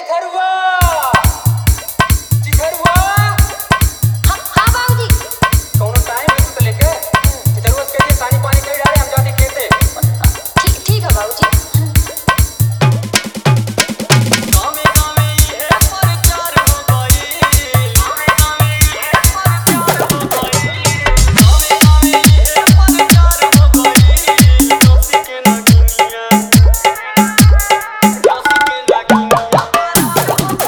चिथरुआ चिथरुआ हाँ हाँ बाबूजी कौनो टाइम है तू तो लेके चिथरुआ के लिए पानी पानी कई डाले हम जाते खेते ठीक ठीक है बाबूजी गामे गामे ये प्रचार हो गई गामे गामे ये प्रचार हो गई गामे गामे ये प्रचार हो गई दोस्ती के ना दुनिया दोस्ती के ना दुनिया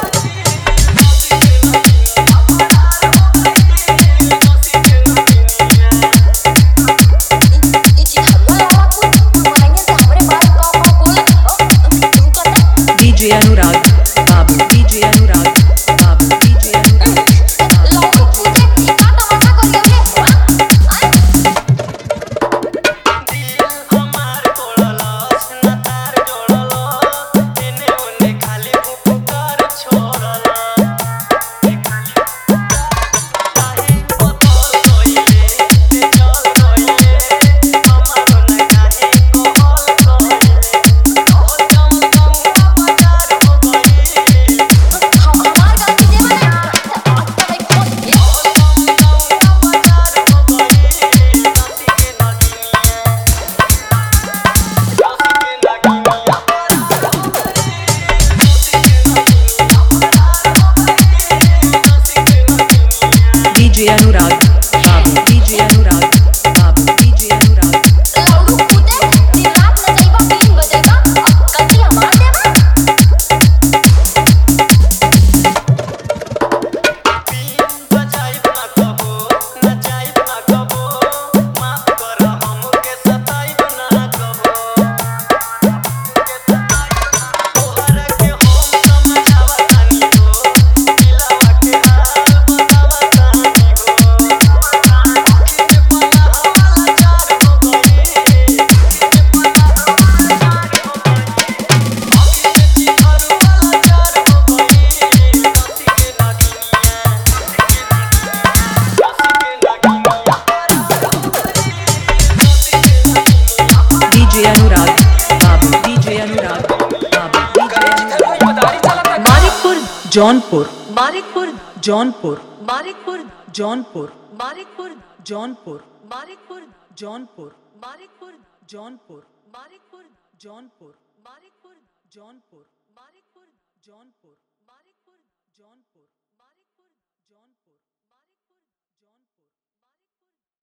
ये चिथरुआ वाला कुछ बनाएंगे तो हमारे बाल का का बोल तू कहता DJ Anurag, Babu, DJ Anurag, Babu, DJ Anurag, लाओ पूछे का तमाशा करियो रे हमार कोड़लस न तार जोड़लस एने ओने खाली पुकार छोड़लस काहे बतल गइले ते चल गइले हमारो न काहे कहल गइले कहल जम गंगा बाजार हो गई हमार गलती जे बने आज तक एक फोन ये गंगा बाजार हो गई दासी के नगिनिया DJ Anurag, Babu, DJ Anurag, Babu, DJ Anurag, लाउडू कूदे दिन रात नचैबा बीन बजैबा अब गलती हमार देबा DJ Anurag, Babu, DJ Anurag, Babu, DJ Anurag. Manikpur, Jaunpur, Manikpur, Jaunpur, Manikpur, Jaunpur, Manikpur, Jaunpur, Manikpur, Jaunpur, Manikpur, Jaunpur, Manikpur, Jaunpur, Manikpur, Jaunpur, Manikpur, Jaunpur, Manikpur, Jaunpur.